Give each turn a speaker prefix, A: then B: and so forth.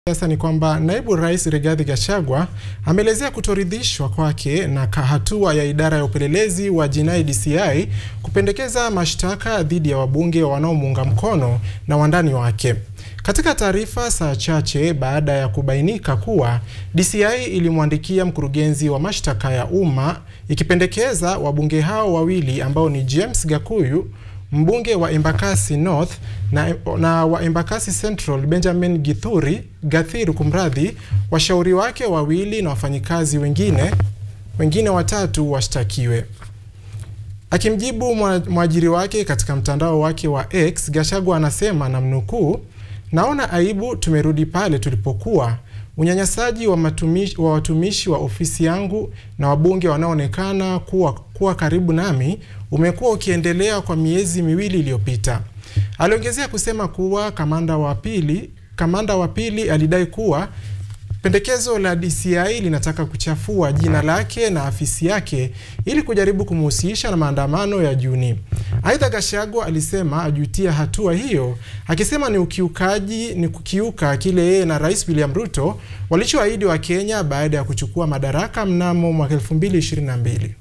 A: Sasa ni kwamba naibu rais Rigathi Gachagua ameelezea kutoridhishwa kwake na hatua ya idara ya upelelezi wa jinai DCI kupendekeza mashtaka dhidi ya wabunge wanaomuunga mkono na wandani wake. Katika taarifa saa chache baada ya kubainika kuwa DCI ilimwandikia mkurugenzi wa mashtaka ya umma ikipendekeza wabunge hao wawili ambao ni James Gakuyu mbunge wa Embakasi North na, na wa Embakasi Central Benjamin Githuri Gathiru kumradhi, washauri wake wawili na wafanyikazi wengine wengine watatu washtakiwe. Akimjibu mwajiri wake katika mtandao wake wa X, Gachagua anasema namnukuu, naona aibu tumerudi pale tulipokuwa unyanyasaji wa, matumishi, wa watumishi wa ofisi yangu na wabunge wanaoonekana kuwa, kuwa karibu nami umekuwa ukiendelea kwa miezi miwili iliyopita. Aliongezea kusema kuwa kamanda wa pili kamanda wa pili alidai kuwa pendekezo la DCI linataka kuchafua jina lake na afisi yake ili kujaribu kumhusisha na maandamano ya Juni. Aidha, Gachagua alisema ajutia hatua hiyo, akisema ni ukiukaji, ni kukiuka kile yeye na Rais William Ruto walichoahidi wa Kenya baada ya kuchukua madaraka mnamo mwaka 2022.